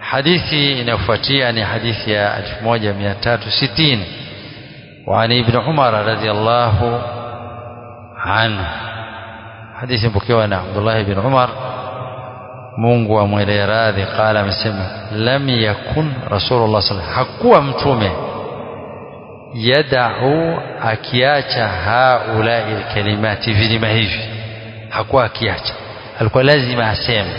hadithi inayofuatia ni hadithi ya 1360 وعن ابن عمر رضي الله عنه حديث مpokewa na Abdullah ibn Umar Mungu amwelee radhi qala amesema lam yakun rasulullah sallallahu hakuwa mtume yadau akiacha haulai alkalimati vilima hivi hakuwa akiacha alikuwa lazima aseme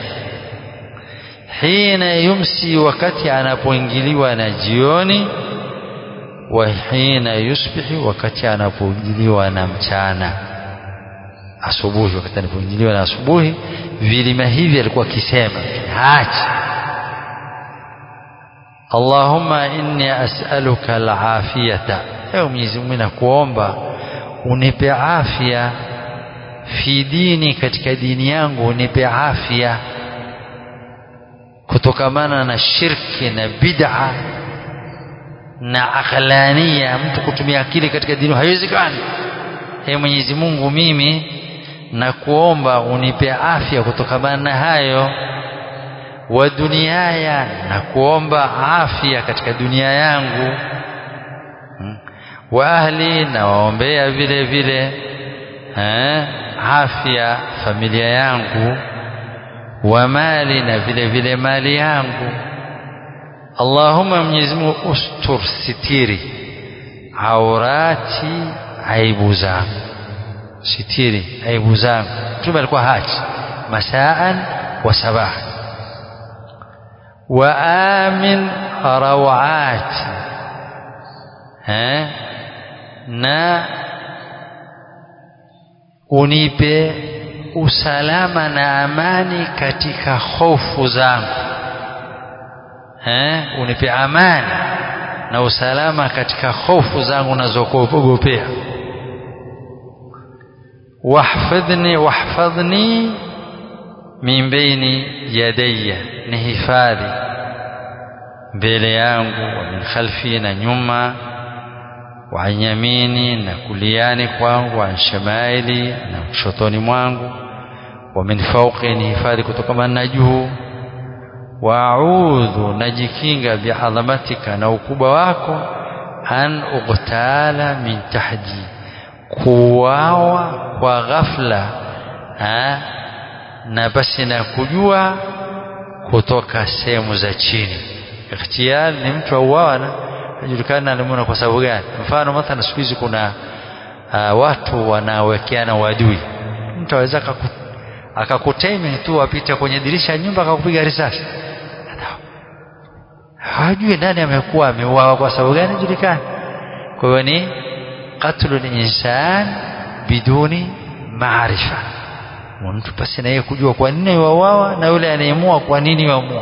hina yumsi wakati anapoingiliwa na jioni wa hina yusbihi wakati anapoingiliwa na mchana asubuhi wakati anapoingiliwa na asubuhi vilima hivi alikuwa akisema haachi Allahumma inni as'aluka al-afiyata ewe Mwenyezi Mungu nakuomba unipe afya fi dini katika dini yangu unipe afya kutokamana na shirki na bid'a na akhlania mtu kutumia akili katika dini haiwezekani Ee Mwenyezi Mungu mimi na kuomba unipe afya kutokamana na hayo wa duniaya na kuomba afya katika dunia yangu wa ahli na waombea vile vile eh, afya familia yangu wa mali na vile vile mali yangu Allahumma Mwenyezi Mungu ustur sitiri aurati aibu zangu sitiri aibu zangu mtume alikuwa haji masaan wa sabaha wa amin rawati eh na unipe usalama na amani katika hofu zangu eh unipe amani na usalama katika hofu zangu nazokuogopea wahfadhni wahfadhni min baini yadayya nihifadhi mbele yangu wa min khalfi na nyuma wa an yamini na kuliani kwangu wa shamaili na kushotoni mwangu wa min fawqi nihifadhi kutokana na juu wa a'udhu najikinga bi'azamatika na ukubwa wako an uqtala min tahdi kuwawa kwa ghafla ha? na basi na kujua kutoka sehemu za chini ikhtiyar ni mtu auawa na hajulikana alimuna kwa sababu gani mfano mathalan siku hizi kuna uh, watu wanawekeana wadui mtu aweza akakuteme tu apite kwenye dirisha ya nyumba akakupiga risasi hajui nani amekuwa ameuawa kwa sababu gani julikani kwa hiyo ni qatlu insan biduni maarifa mtu pasi na yeye kujua kwa nini wauawa na yule anayeamua kwa nini waamua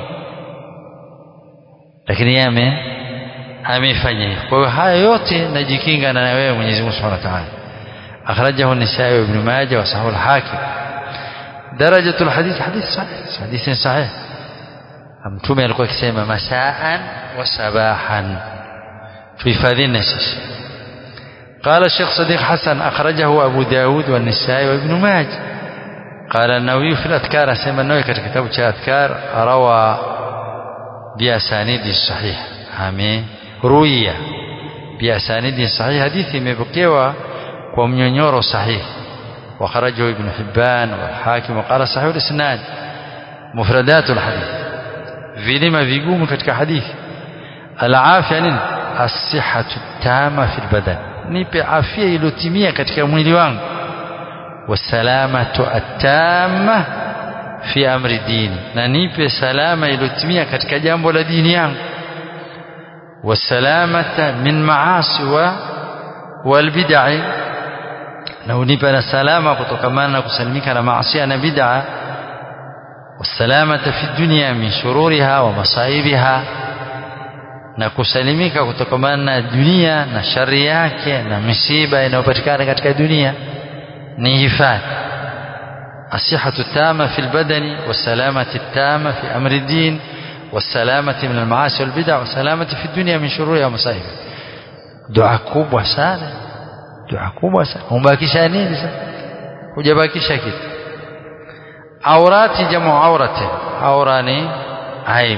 lakini yeye ame amefanya hivyo kwa hiyo haya yote najikinga na wewe Mwenyezi Mungu Subhanahu wa Ta'ala akhrajahu an-Nisa'i wa Ibn Majah wa Sahih al-Hakim درجة الحديث حديث صحيح حديث صحيح mtume alikuwa akisema masaan wa sabahan tuhifadhini sisi قال الشيخ صديق حسن أخرجه أبو داود والنسائي وابن ماجه قال النووي في الأذكار سيما النووي كتاب الأذكار روى بأسانيد صحيح آمين روية بأسانيد صحيح حديث مبقيوا ومنيور صحيح وخرجه ابن حبان والحاكم وقال صحيح الإسناد مفردات الحديث vilima vigumu katika hadithi alafya nini asihatu tama fil badan nipe afya iliyotimia katika mwili wangu wasalamatu atama fi amri dini na nipe salama iliyotimia katika jambo la dini yangu wasalamata min maasi wa walbid'i na unipe na salama kutokamana na kusalimika na maasi na bid'a والسلامة في الدنيا من شرورها ومصائبها na kusalimika kutokamana na dunia na shari yake na misiba inayopatikana katika dunia ni hifadhi asihatu tama fi lbadani wasalamati tama fi amri din wasalamati min almaasi walbida wasalamati fi dunia min shururi wa masaibi dua kubwa sana dua kubwa sana umbakisha nini sasa hujabakisha kitu aurati jamu aurati aura ni aibu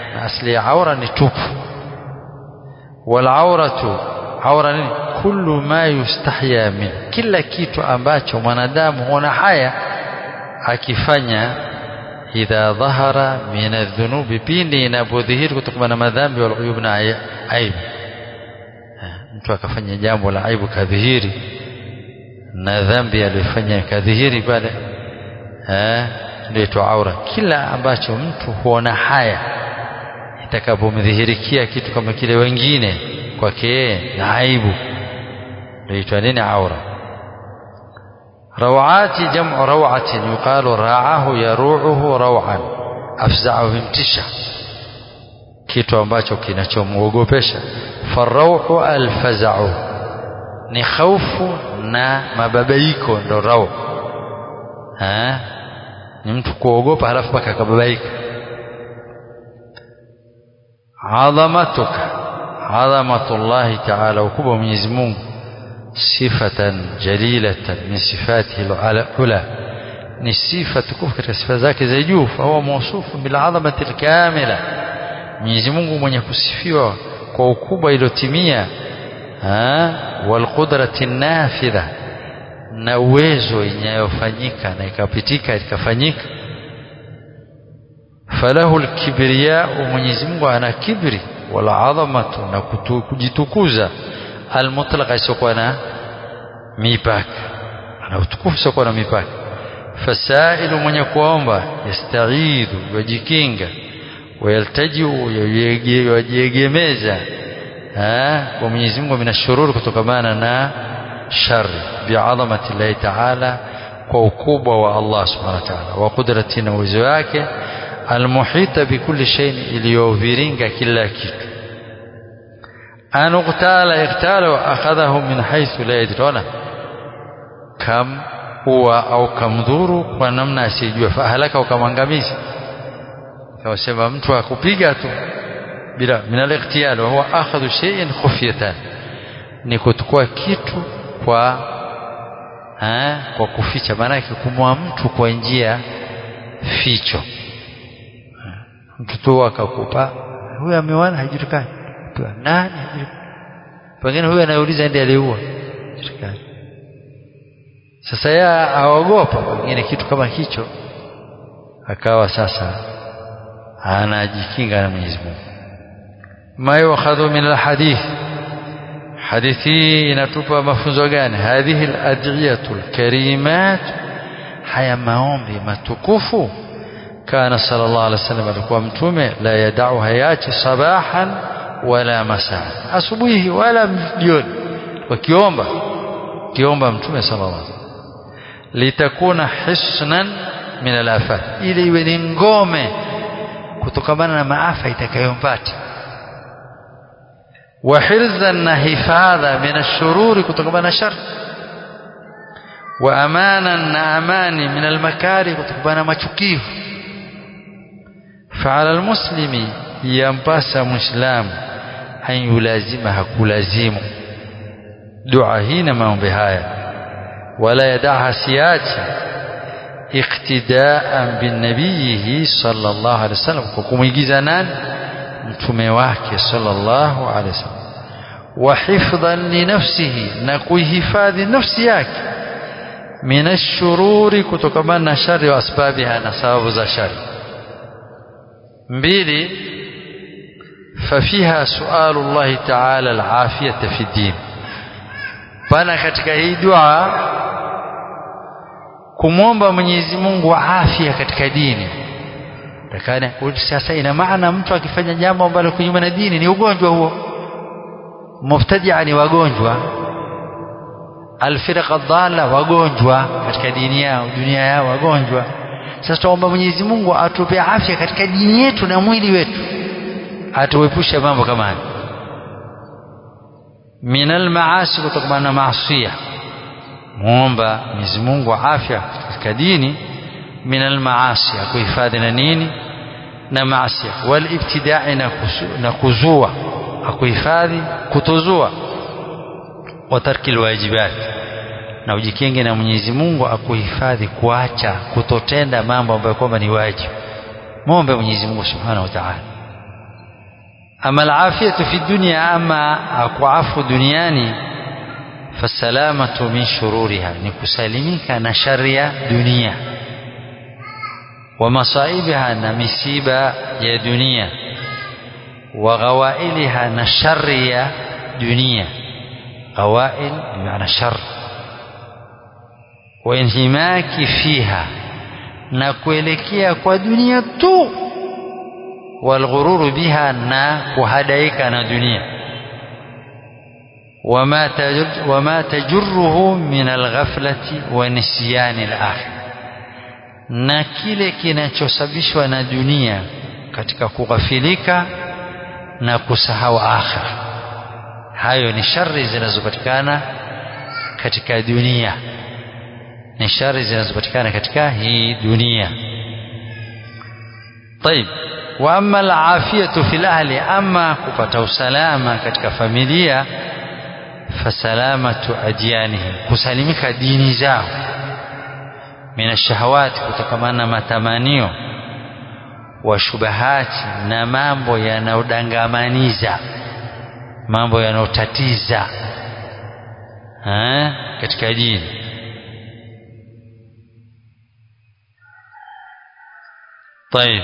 na asli ya aura ni tupu walauratu aura nini kullu ma yustahya min kila kitu ambacho mwanadamu huona haya akifanya idha dhahara min adh-dhunubi pindi inapodhihiri kutokana na madhambi wal uyub na aibu mtu akafanya jambo la aibu kadhihiri na dhambi aliyofanya kadhihiri pale eh ndio aura kila ambacho mtu huona haya itakapomdhihirikia kitu kama kile wengine kwake na aibu ndio nini aura روعات جمع روعة يقال راعه يروعه روعا أفزعه امتشا kitu ambacho kinachomwogopesha farauhu alfazau ni khaufu na mababaiko ndo rau ni mtu kuogopa halafu mpaka akababaika adhamatuka adhamatullahi taala ukubwa wa Mwenyezi Mungu sifatan jalilatan min sifatihi alula ni sifa tukufu katika sifa zake za juu fa huwa mawsufu bil azamati alkamila Mwenyezi Mungu mwenye kusifiwa kwa ukubwa iliyotimia wal qudrati nafidha na uwezo inayofanyika na ikapitika ikafanyika falahu alkibriya Mwenyezi Mungu ana kibri wala adhamatu na kujitukuza almutlaqa isiokuwa na mipaka ana utukufu isiokuwa na mipaka fasailu mwenye kuomba yastaidhu wajikinga wayaltajiu yajiegemeza kwa Mwenyezi Mungu minashururi kutokamana na shari biadhamati llahi taala kwa ukubwa wa Allah subhanahu wa ta'ala wa qudrati na uwezo wake almuhita bikulli shay'in iliyoviringa kila kitu an uqtala iqtala wa akhadhahu min haythu la yadruna kam huwa au kamdhuru kwa namna asiyejua fahalaka ukamwangamiza kawasema mtu akupiga tu bila min al-iqtiyal wa huwa akhadhu shay'in khufyatan ni kuchukua kitu kwa ha, kwa kuficha maana yake kumwa mtu kwa njia ficho mtu tu akakupa huyu amewana hajulikani nani pengine huyu anayeuliza ndiye aliua hajulikani sasa yeye aogopa pengine kitu kama hicho akawa sasa anajikinga na Mwenyezi Mungu ma yukhadhu min alhadith hadithi inatupa mafunzo gani hadhihi aladiyatu alkarimat haya maombi matukufu kana sallallahu alaihi wasallam alikuwa mtume la yadau hayachi sabahan wala masaa asubuhi wala jioni wakiomba kiomba mtume sallallahu alaihi wasallam litakuna hisnan min alafat ili iwe ni ngome kutokamana na maafa itakayompata wa hirzan na hifadha min ashururi kutokamana na shar wa amanan na amani min almakari kutokamana na machukivu فعلى المسلم yampasa muislamu an yulazima hakulazimu dua hii na maombi haya wala yadaha siachi iktidaan binabiyihi sallallahu alaihi wasallam kwa kumwigiza nani mtume wake sallallahu alaihi wasallam wa hifdhan li nafsihi na kuihifadhi nafsi yake min ashururi kutokamana na shari wa asbabiha na sababu za shari mbili fafiha sualu llahi taala alafiyata fi din pana katika hii dua kumwomba Mwenyezi Mungu afya katika dini takana sasa ina maana mtu akifanya jambo ambalo kinyume na dini ni ugonjwa huo mubtadia ni wagonjwa alfirqa dhalla wagonjwa katika dini yao dunia yao wagonjwa sasa tuomba Mwenyezi Mungu atupe afya katika dini yetu na mwili wetu atuepushe mambo kama haya minal maasi kutokana na maasiya muomba Mwenyezi Mungu afya katika dini minal maasi akuhifadhi na nini na maasi wal ibtidai na kuzua akuhifadhi kutozua wa tarki alwajibat na ujikinge na Mwenyezi Mungu akuhifadhi kuacha kutotenda mambo ambayo kwamba ni wajibu muombe Mwenyezi Mungu Subhanahu wa Ta'ala ama alafiyatu fi dunya ama akuafu duniani fasalamatu min shururiha ni kusalimika na shari ya dunia wa masaibiha na misiba ya dunia wa ghawailiha na shari ya dunia ghawail bimaana shar wa inhimaki fiha na kuelekea kwa dunia tu walghururu biha na kuhadaika na dunia wama wama tajurruhu min alghaflati wa nisyani alakhir na kile kinachosababishwa na dunia katika kughafilika na kusahau akhira hayo ni shari zinazopatikana katika dunia ni shari zinazopatikana katika hii dunia طيب واما العافيه في الاهل اما kupata usalama katika familia fasalamatu adyanihim kusalimika dini zao min ashahawati kutokamana na matamanio wa shubahati na mambo yanayodangamaniza mambo yanayotatiza katika dini طيب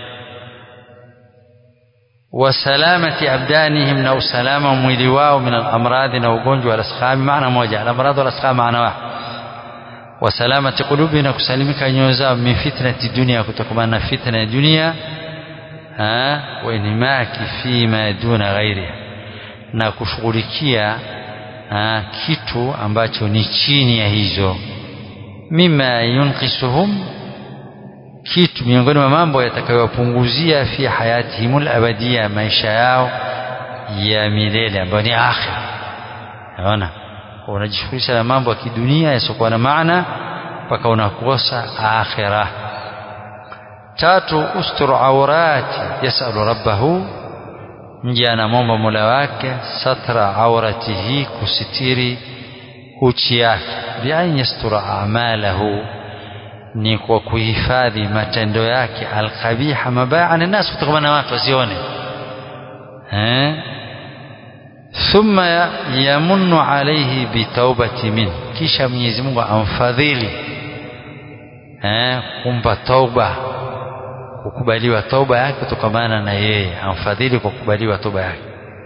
وسلامة أبدانهم أو سلامة mwili wao من الأمراض na ugonjwa والأسقام معنى moja الأمراض والأسقام معنى واحد وسلامة قلوبنا kusalimika nyoyo zao min fitnati dunia kutokana na fitna ya dunia wa inimaki fima duna ghairiha na kushughulikia kitu ambacho ni chini ya hizo mima yunqisuhum kitu miongoni mwa mambo yatakayowapunguzia fi hayatihimul abadia maisha yao ya milele ambayo ni akhira naona unajishughulisha na mambo ya kidunia yasiokuwa na maana mpaka unakosa akhira tatu ustur aurati yasalu rabbahu mja anamwomba mola wake satra auratihi kusitiri uchi yake bian yastura amalahu ni kwa kuhifadhi matendo yake alqabiha mabaya ani nas kutokana na watu wasione eh thumma yamunnu alayhi bitaubati min kisha Mwenyezi Mungu amfadhili eh kumpa tauba kukubaliwa tauba yake kutokana na yeye amfadhili kwa kukubaliwa tauba yake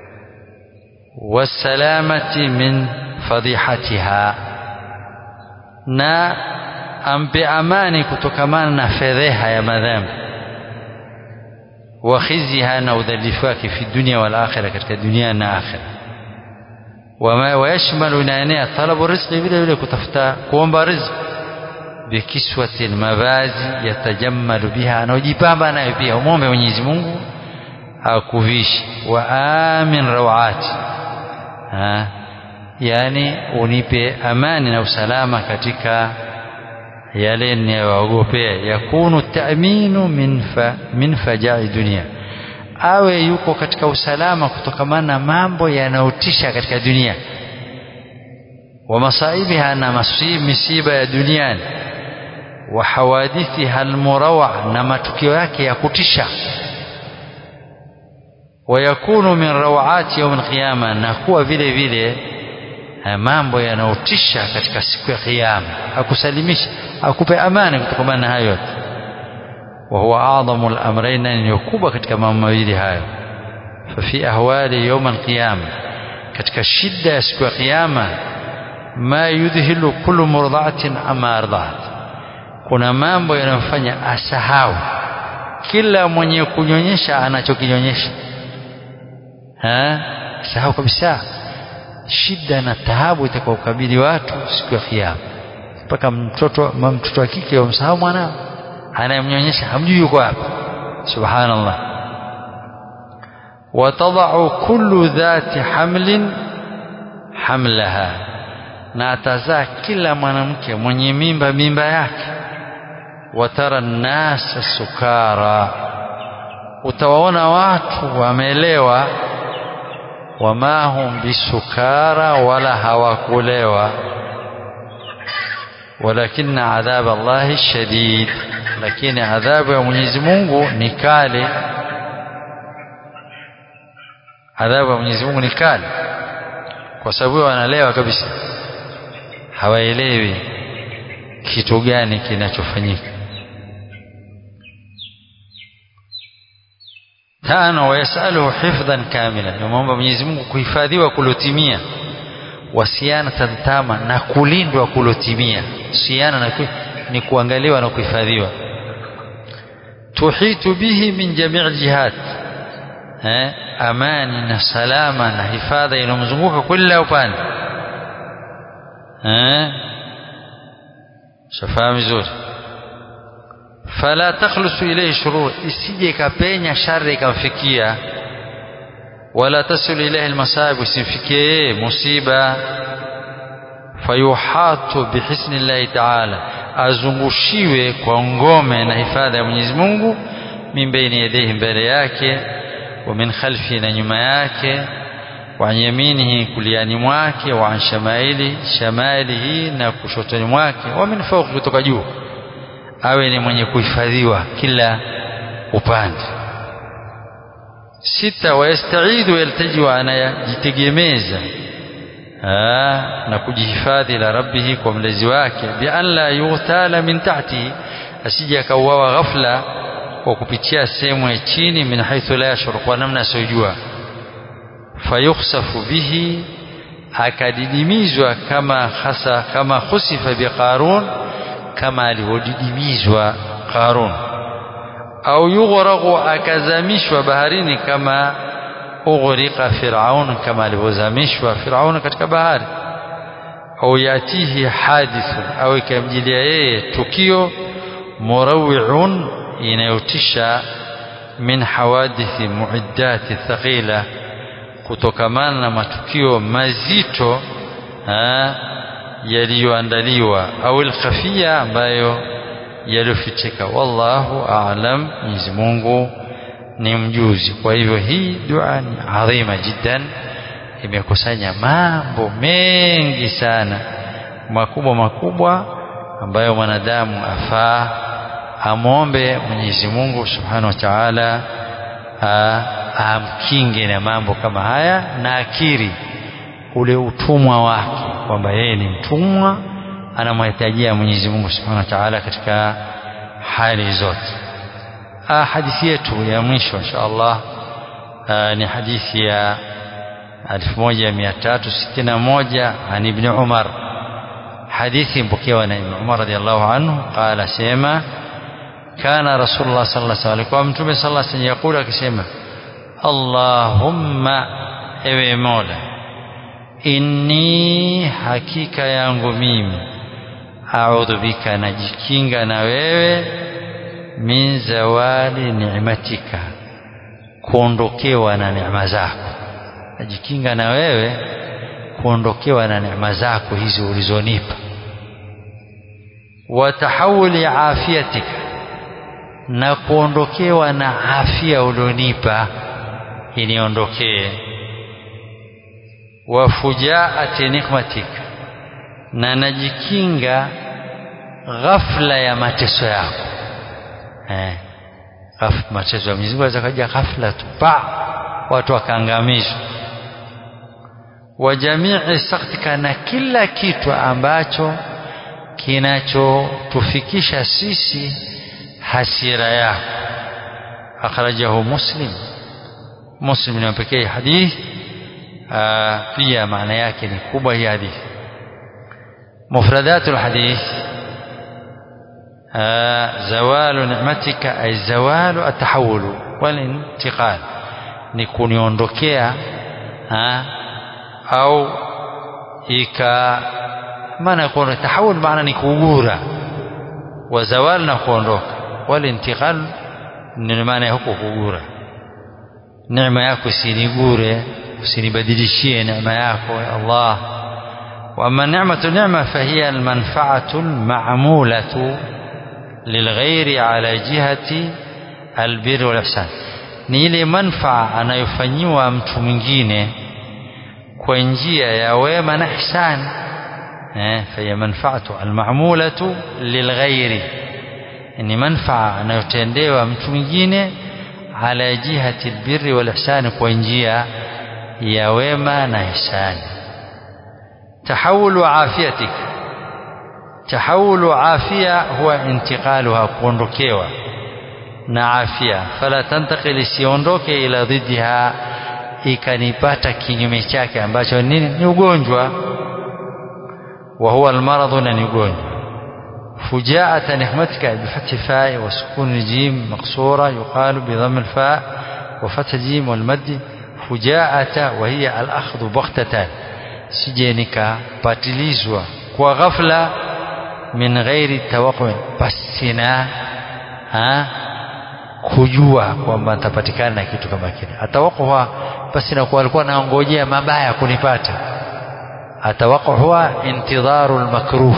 wasalamati min fadhihatiha na ampe amani kutokamana na fedheha ya madhambi wa khizyiha na udhalifu wake fi dunia wal akhirah katika dunia na akhirah wama wayashmalu inaenea talabu rizqi vile vile kutafuta kuomba riziki bikiswati mavazi yatajammalu biha anaojipamba nayo pia umwombe Mwenyezi Mungu akuvishi wa amin rawati ha yani unipe amani na usalama katika yale ninayoogopea yakunu ta'minu min fa, min fajai dunia awe yuko katika usalama kutokamana na mambo yanayotisha katika dunia wa masaibiha na masib misiba ya duniani wa hawadithiha almurawa na matukio yake ya kutisha wayakunu min rawati yaum alqiyama na kuwa vile vile mambo yanayotisha katika siku ya kiyama akusalimisha akupe amani kutokana na hayo yote wa huwa a'dhamu al-amrayn ni kubwa katika mambo mawili hayo fa fi ahwali yawm al-qiyama katika shida ya siku ya kiyama ma yudhilu kullu murda'atin ama arda'at kuna mambo yanayofanya asahau kila mwenye kunyonyesha anachokinyonyesha ha sahau kabisa shida na taabu itakayokabili watu siku ya kiyama mpaka mtoto mtoto wa kike wamsahau mwanao anayemnyonyesha hamjui yuko wapi subhanallah watadau kullu dhati hamlin hamlaha na atazaa kila mwanamke mwenye mimba mimba yake watara nnasa sukara utawaona watu wamelewa wama hum bisukara wala hawakulewa ولكن عذاب الله شديد lakini adhabu ya Mwenyezi Mungu ni kali adhabu ya Mwenyezi Mungu ni kali kwa sababu wanalewa kabisa hawaelewi kitu gani kinachofanyika tano wayasaluhu hifdhan kamila yamwomba Mwenyezi Mungu kuhifadhiwa kulotimia wasianatan tama na kulindwa kulotimia siana na ku, ni kuangaliwa na kuhifadhiwa tuhitu bihi min jamii jihad eh, amani na salama na hifadha inamzunguka kila upande eh, shafahamu vizuri fala takhlusu ilayhi shurur isije ikapenya shari ikamfikia wala tasul ilayhi almasa'ib isimfikie yeye musiba fayuhatu bihisni llahi ta'ala azungushiwe kwa ngome na hifadhi ya Mwenyezi Mungu min baini yadayhi mbele yake wa min khalfi na nyuma yake wa yaminihi kuliani mwake wa shamaili shamailihi na kushotoni mwake wa min fawqi kutoka juu awe ni mwenye kuhifadhiwa kila upande sita wayastaidhu yaltajiu anayajitegemeza na kujihifadhi la rabbihi kwa mlezi wake bi an la yughtala min tahtihi asije akauawa ghafla kwa kupitia sehemu ya chini min haithu la yashur kwa namna asiyojua fayukhsafu bihi akadidimizwa kama hasa kama khusifa bi qarun kama alivyodidimizwa qarun au yughraqu akazamishwa baharini kama ughriqa firaun kama alivyozamishwa firaun katika bahari au yatihi hadithu au ikamjilia yeye tukio murawiun inayotisha min hawadithi muiddati thaqila kutokamana na matukio mazito yaliyoandaliwa au alkhafia ambayo yaliyofichika wallahu a'lam Mwenyezi Mungu ni mjuzi kwa hivyo hii dua ni adhima jiddan imekusanya mambo mengi sana makubwa makubwa ambayo mwanadamu afaa amwombe Mwenyezi Mungu Subhanahu wa Ta'ala amkinge na mambo kama haya na akiri ule utumwa wake kwamba yeye ni mtumwa anamhitajia Mwenyezi Mungu Subhanahu wa Ta'ala katika hali zote hadithi yetu ya mwisho insha Allah ni hadithi ya 1361 عن ابن عمر حديث مبكيوا عن ابن عمر رضي الله عنه قال سيما كان رسول الله صلى الله عليه وسلم متوم صلى الله عليه وسلم يقول akisema Allahumma ewe Mola inni hakika yangu mimi a'udhu bika najikinga na wewe min zawali ni'matika kuondokewa na neema zako najikinga na wewe kuondokewa na neema zako hizo ulizonipa wa tahawuli afiyatika na kuondokewa na afya ulionipa iniondokee wa fujaati nikmatika na najikinga ghafla ya mateso yako eh mateso ya Mwenyezi Mungu kaja ghafla tu pa watu wakaangamizwa wa jamii saktika na kila kitu ambacho kinachotufikisha sisi hasira yako akhrajahu muslim muslim ni pekee hadith pia maana yake ni kubwa hii hadithi mufradatul hadith zawalu ni'matika ay zawalu atahawulu wal intiqal ni kuniondokea au ika maana kuna tahawul maana ni kugura wa zawal na kuondoka wal intiqal ni maana ya huko kugura neema yako usinigure usinibadilishie neema yako ya Allah واما نعمه النعمه فهي المنفعه المعموله للغير على جهه البر والاحسان ni ile manfaa anayofanyiwa mtu mwingine kwa njia ya wema na ihsan eh fa manfaatu almamulatu lilghairi ni manfaa anayotendewa mtu mwingine ala jihati albirri wal ihsan kwa njia ya wema na ihsani tahawulu afiyatik tahawulu afia huwa intiqaluha kuondokewa na afya fala tantakil isiondoke ila dhiddiha ikanipata kinyume chake ambacho nini ni ugonjwa wa huwa almaradhu na ni ugonjwa فجاءة نحمتك بفتح الفاء وسكون الجيم مقصورة يقال بضم الفاء وفتح الجيم والمد فجاءة وهي الأخذ بغتة سجينك باتليزوا وغفلة من غير التوقع بسنا ها kujua kwamba nitapatikana na kitu kama kile atawakuwa basi na alikuwa naongojea mabaya kunipata atawakuwa intidharu almakruh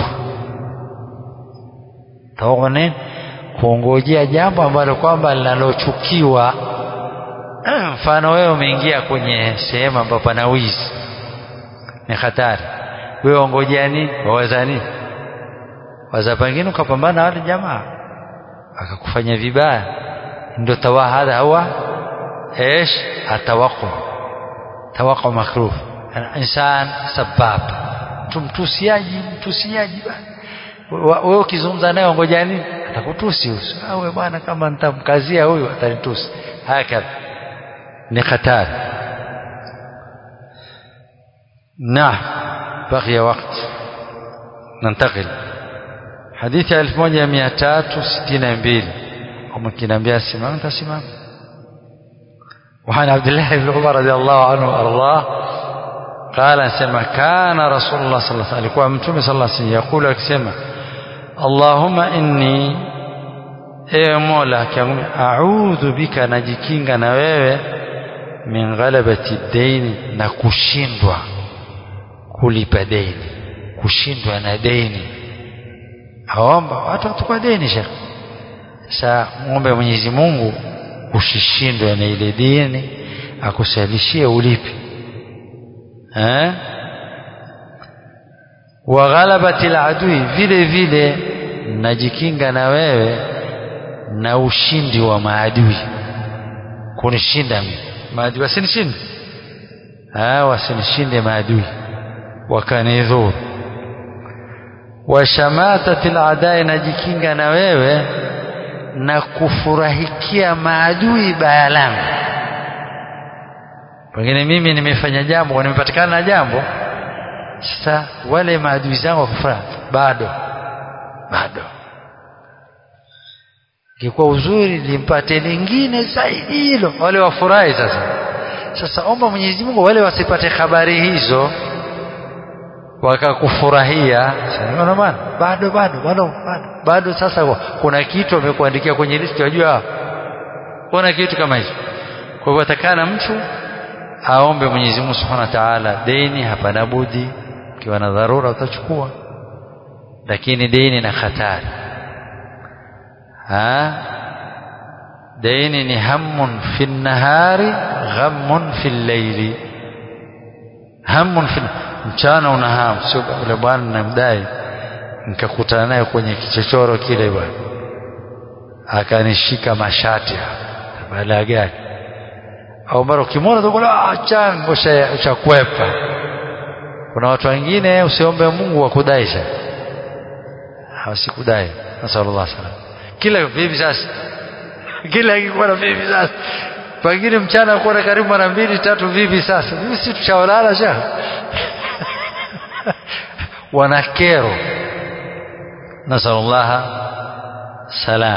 tawakuwa nini kuongojea jambo ambalo kwamba linalochukiwa mfano wewe umeingia kwenye sehemu ambapo pana wizi ni hatari wewe ongojea nini waweza nini waza pengine ukapambana na wale jamaa akakufanya vibaya ndio tawa hadha huwa ايش التوقع توقع مكروه الانسان سباب mtu mtusiaji mtusiaji wewe ukizungumza naye ngoja nini atakutusi uso awe bwana kama nitamkazia huyu atanitusi hakadha ni hatari نعم بقي وقت ننتقل حديث 1362 ومكنambia simama tasimama وعن عبد الله بن عمر رضي الله عنه وارضاه قال سمع كان رسول الله صلى الله عليه وسلم alikuwa mtume صلى الله عليه وسلم يقول akisema اللهم اني ewe mola a'udhu bika najikinga na wewe min ghalabati daini na kushindwa kulipa deni kushindwa na deni aomba watu watukwa deni shekh sasa muombe Mwenyezi Mungu usishindwe na ile dini akusalishie ulipi eh wa ghalabati aladui vile vile najikinga na wewe na ushindi wa maadui kunishinda mimi maadui wasinishinde ah wasinishinde maadui wakanidhuru wa shamatati aladai najikinga na wewe na kufurahikia maadui baya langu pengine mimi nimefanya jambo nimepatikana na jambo sasa wale maadui zangu wakufurahi bado bado ingekuwa uzuri limpate lingine zaidi hilo wale wafurahi sasa sasa omba Mwenyezi Mungu wale wasipate habari hizo wakakufurahia sasa bwana bado bado bado bado bado sasa kuna kitu amekuandikia kwenye listi wajua kuna kitu kama hicho kwa hivyo atakana mtu aombe Mwenyezi Mungu Subhanahu wa Ta'ala deni hapana budi ukiwa na dharura utachukua lakini deni na hatari ha deni ni hammun fi nahari ghammun fi llaili hammun fi mchana una hamu sio yule bwana namdai nikakutana naye kwenye kichochoro kile bwana akanishika mashati baada gani au mara ukimwona tukula ah chango cha kwepa kuna watu wengine usiombe Mungu wakudaisha hawasikudai nasallallahu alaihi wasallam kila vipi sasa kila akikuwa na vipi sasa pengine mchana kuwa karibu mara mbili tatu vipi sasa mimi si tushaolala sha wana kero nasallallahu salam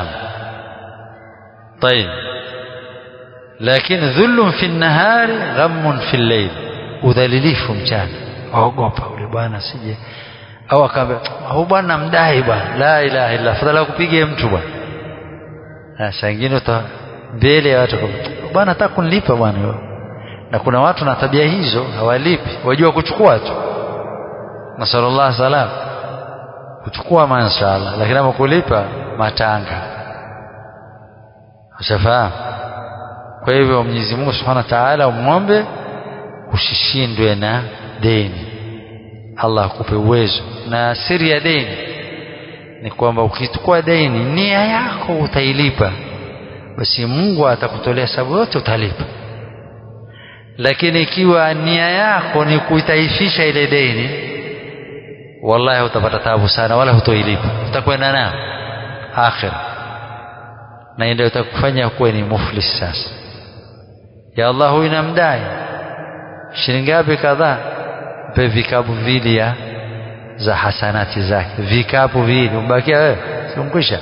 طيب لكن ذل في النهار غم في الليل udhalilifu mchana waogopa ule bwana sije au akaambia huyu bwana mdai bwana la ilaha illa fadhala kupige mtu bwana sasa wengine uta mbele ya watu bwana nataka kunilipa bwana na kuna watu na tabia hizo hawalipi wajua kuchukua tu nasallallahu salam kuchukua mashaallah lakini ama kulipa matanga ushafahamu kwa hivyo Mwenyezi Mungu Subhanahu wa Ta'ala umwombe usishindwe na deni Allah akupe uwezo na siri ya deni ni kwamba ukichukua deni nia yako utailipa basi Mungu atakutolea sababu yote utalipa lakini ikiwa nia yako ni kuitaifisha ile deni wallahi utapata tabu sana wala hutoilipa utakwenda nayo akhira na ndio itakufanya kuwe ni muflis sasa ya Allah huyu namdai shilingi ngapi kadhaa mpe vikapu vili ya za hasanati zake vikapu vili umbakia wewe simkwisha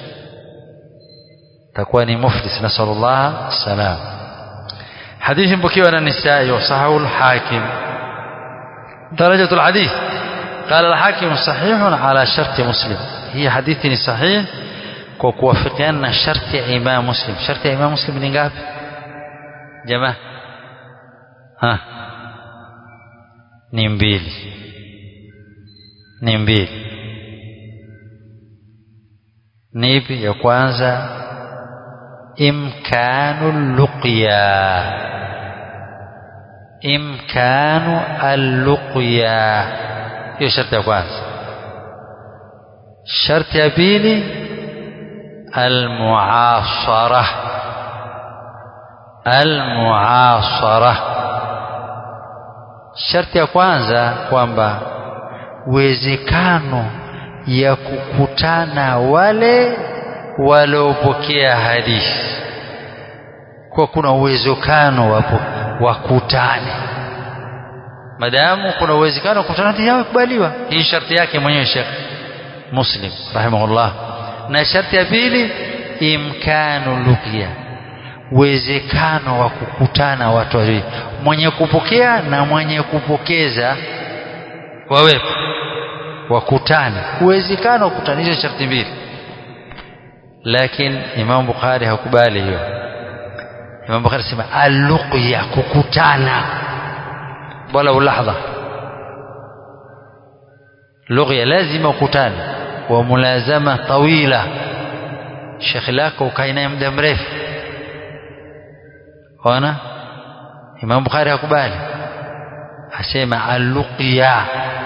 takuwa ni muflis nasallallahu salam hadithi mpokewa na nisai wasahahu al-hakim درجة الحديث قال الحاكم صحيح على شرط مسلم هي حديث صحيح وكوافقنا شرط إمام مسلم شرط إمام مسلم ni ngapi jamaa ha ni mbili ni mbili ni ipi ya kwanza imkanu luqya imkanu alluqya hiyo sharti ya kwanza sharti ya pili almuasara almuasara sharti ya kwanza kwamba uwezekano ya kukutana wale waliopokea hadithi kwa kuna uwezekano wapo wakutane madamu kuna uwezekano wa kukutana hadithi yao ikubaliwa hii sharti yake mwenyewe Sheikh Muslim rahimahullah na sharti ya pili imkanu luqya uwezekano wa kukutana watu wawili mwenye kupokea na mwenye kupokeza wawepo wakutane uwezekano wa kukutanisha sharti mbili lakini Imam Bukhari hakubali hiyo Imam Bukhari sema aluqya kukutana wala ulahdha luqya lazima ukutane wa mulazama tawila shekhi lako ukae naye muda mrefu ona Imam Bukhari hakubali asema aluqya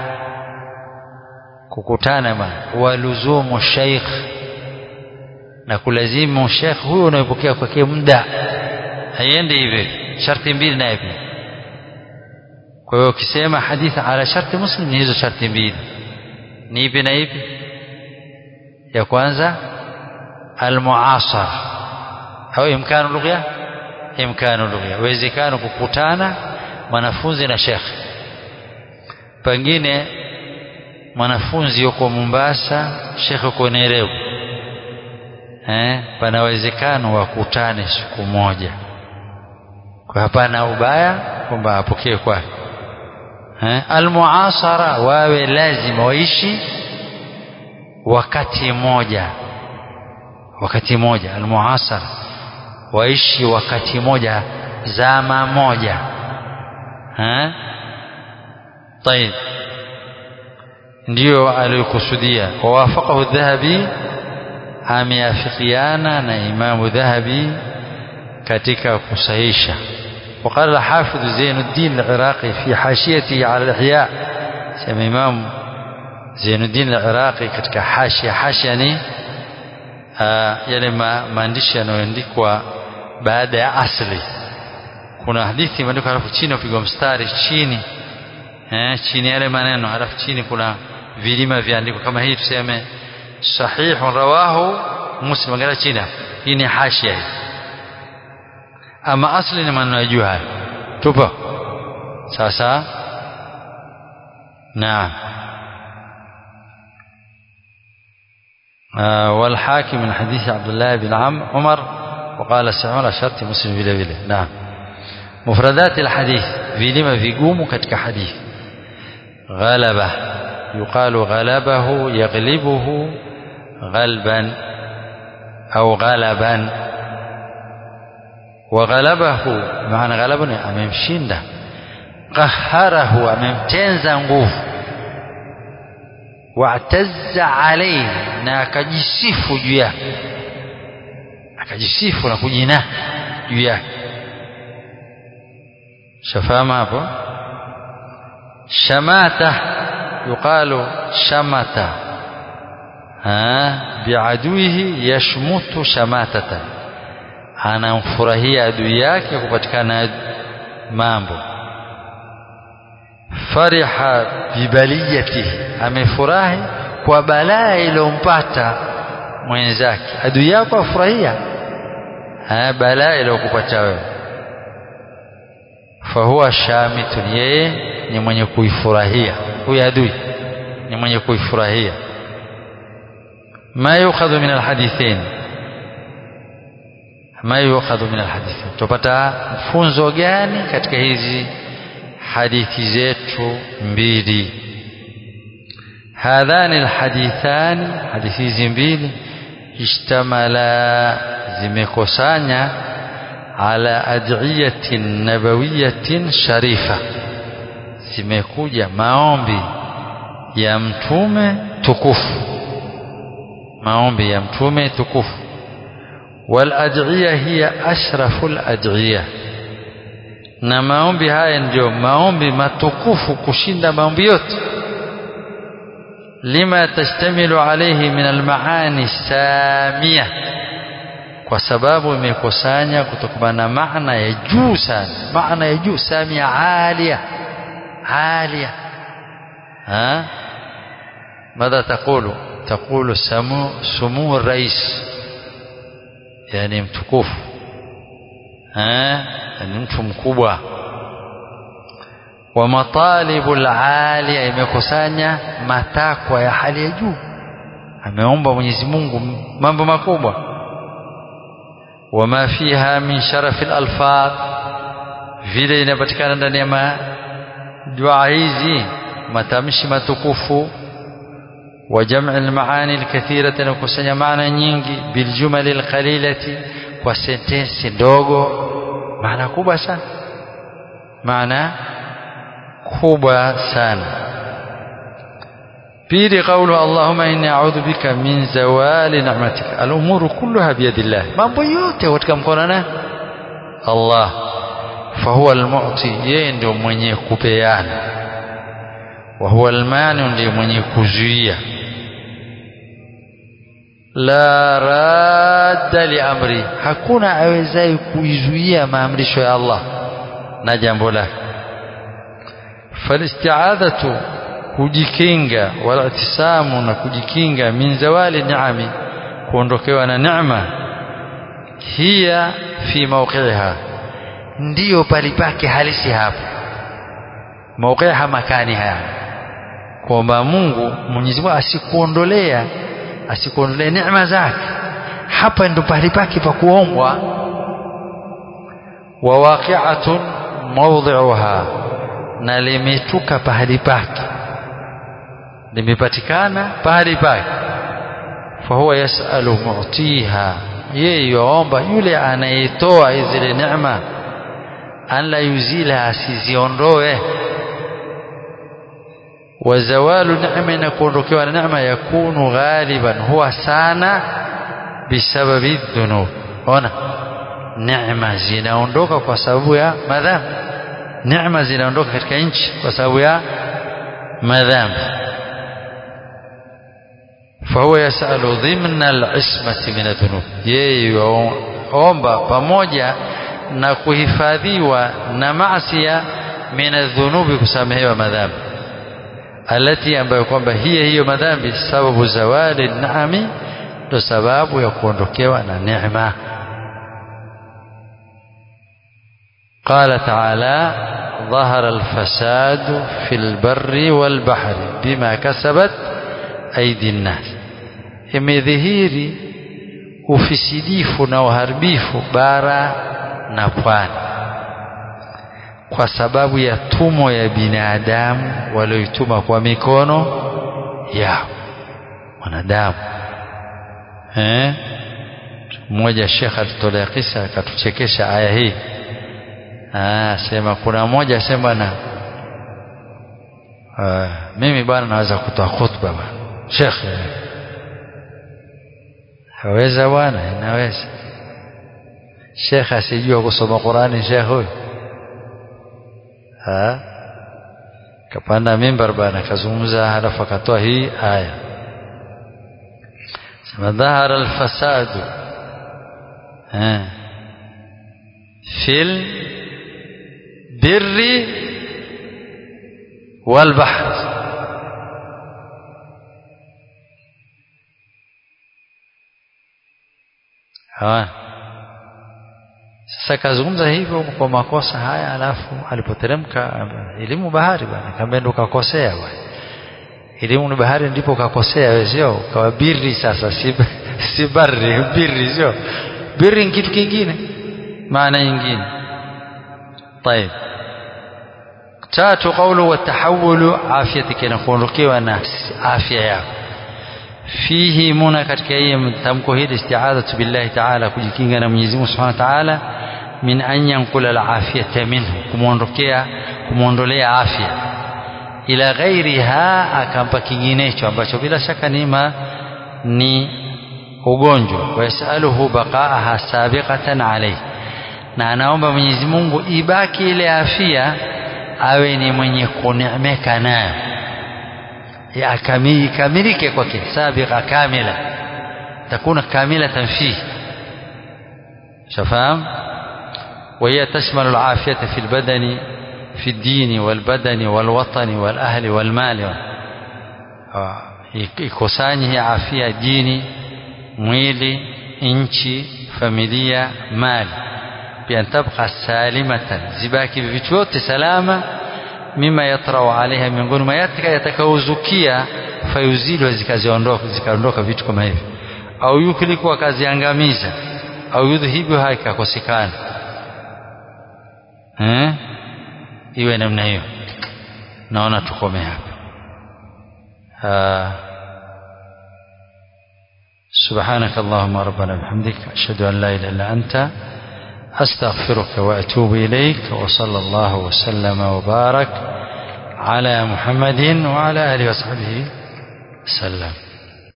kukutana ma waluzumu sheikh na kulazimu sheikh huyo unayepokea kwake muda haiendi hivi sharti mbili naye pia kwa hiyo ukisema hadithi ala sharti muslim ni hizo sharti mbili ni ipi na ipi ya kwanza almuasara au imkanu lugha imkanu lugha uwezekano kukutana mwanafunzi na shekhe pengine mwanafunzi yuko Mombasa shekhe yuko Nairobi eh pana uwezekano wakutane siku moja kwa hapana ubaya kwamba apokee kwake eh almuasara wawe lazima waishi wakati moja wakati moja almuasara waishi wakati moja zama moja eh طيب ndio aliyokusudia wawafaqahu dhahabi ameafikiana na imamu dhahabi katika kusahisha وقال الحافظ زين الدين العراقي في حاشيته على الإحياء سمى إمام زين الدين العراقي katika hashia hashia ni yale maandishi yanayoandikwa baada ya asli kuna hadithi imeandikwa halafu chini upigwa mstari chini eh, chini yale maneno halafu chini kuna vilima viandikwa kama hii tuseme sahihun rawahu muslim angalia chini hii ni hashia hii ama asli ni maneno ya juu haya tupo sasa naam آه والحاكم من حديث عبد الله بن عم عمر وقال سعون على شرط مسلم vile vile نعم مفردات الحديث vilima vigumu katika hadithi غلبه يقال غلبه يغلبه غلبا أو غلبا وغلبه معنى غلبه amemshinda قهره amemtenza nguvu wa'tazza alayhi na akajisifu juu yake akajisifu na kujina juu yake shafama hapo shamata yuqalu shamata ha biaduihi yashmutu shamatata anamfurahia adui yake kupatikana mambo fariha bibaliyatihi amefurahi kwa balaa iliyompata mwenzake adui yako afurahia balaa iliyokupata wewe fahuwa shamitun yeye ni mwenye kuifurahia huyu adui ni mwenye kuifurahia ma yukhadhu min alhadithain ma yukhadhu min alhadithain tupata funzo gani katika hizi hadithi zetu mbili hadhani alhadithani hadithi hizi mbili ishtamala zimekusanya ala ad'iyatin nabawiyatin sharifa zimekuja maombi ya mtume tukufu maombi ya mtume tukufu wal ad'iya hiya ashraful ad'iya na maombi haya ndio maombi matukufu kushinda maombi yote lima tashtamilu alayhi min almaani samia kwa sababu imekusanya kutokana na maana ya juu sana maana ya juu samia alia alia ha ماذا تقول تقول سمو سمو الرئيس يعني mtukufu eh ni mtu mkubwa wa matalibu alalia imekusanya matakwa ya hali ya juu ameomba Mwenyezi Mungu mambo makubwa wama fiha min sharafi alfaz vile inapatikana ndani ya dua hizi matamshi matukufu وجمع المعاني الكثيرة نكسن معنى nyingi بالجمل القليلة kwa sentensi ndogo maana kubwa sana maana kubwa sana pili قوله اللهم إني أعوذ بك من زوال نعمتك الأمور كلها بيد الله mambo yote katika mkono Allah فهو المعطي yeye ndio mwenye kupeana وهو المانع ndiye mwenye kuzuia la radda li amri hakuna awezaye kuizuia maamrisho ya Allah na jambo lake falisti'adhatu kujikinga wala itisamu na kujikinga min zawali ni'ami kuondokewa na neema hiya fi mawqi'iha ndiyo palipake halisi hapo mawqi'iha makani haya kwamba Mungu Mwenyezi Mungu asikuondolea asikuondolee neema zake hapa ndo pahali pake pa kuombwa wa waqi'atun mawdhi'uha na limetuka pahali pake limepatikana pahali pake fahuwa yasalu mu'tiha yeye yaomba yule anayetoa zile neema an la yuzila asiziondoe وزوال نعمة نكون ركوع نعمة يكون غالبا هو سانا بسبب الذنوب هنا نعمة zinaondoka kwa sababu ya madhambi neema zinaondoka katika nchi kwa sababu ya madhambi فهو يسأل ضمن العصمة من الذنوب yeye omba pamoja na kuhifadhiwa na maasiya min adh-dhunubi kusamehewa madhambi alati ambayo kwamba hiyo hiyo madhambi sababu zawali naami ndo sababu ya kuondokewa na neema قال تعالى ظهر الفساد في البر والبحر بما كسبت أيدي الناس imedhihiri ufisidifu na uharibifu bara na pwani kwa sababu ya tumo ya binadamu walioituma kwa mikono yao wanadamu eh mmoja shekha alitolea kisa akatuchekesha aya hii ah sema kuna mmoja sema na ah, mimi bwana naweza kutoa khutba bwana shekhe haweza bwana inaweza shekhe asijua kusoma Qurani shekhe huyu ha kapanda mimbar bana kazungumza halafu akatoa hii aya sema dhahara alfasadu fil البر والبحر hawa sasa kazungumza hivyo kwa makosa haya alafu alipoteremka elimu bahari bwana kama ndo kakosea bwana elimu ni bahari ndipo kakosea wewe sio kawa birri sasa si si barri birri sio birri ni kitu kingine maana nyingine طيب tatu qawlu wa tahawulu afiyatika na kuondokewa na afya yako fihi muna katika hii tamko hili isti'adatu billahi ta'ala kujikinga na Mwenyezi Mungu Subhanahu wa Ta'ala min an yanqula al-afiyata minhu kumuondokea kumuondolea afya ila ghairiha akampa kinginecho ambacho bila shaka nima ni ugonjwa wayasaluhu baqaaha sabiqatan alayhi na anaomba Mwenyezi Mungu ibaki ile afya awe ni mwenye kuneemeka nayo ikamilike kwake sabiqa kamila takuna kamilatan fihi shafahamu وهي تشمل العافية في البدن في الدين والبدن والوطن والأهل والمال ikusanye hii afya dini mwili nchi familia mali pia tabqa salimatan zibaki vitu vyote salama mima yatrau alaiha miongoni mwa yatika yatakaozukia fayuzilwa zikaziondoka zikaondoka vitu kama hivi au yuhliku akaziangamiza au yudhibu haikakosekana eh iwe namna hiyo naona tukome hapa سبحانك اللهم ربنا بحمدك أشهد أن لا إله إلا أنت أستغفرك وأتوب إليك وصلى الله وسلم وبارك على محمد وعلى آله وصحبه وسلم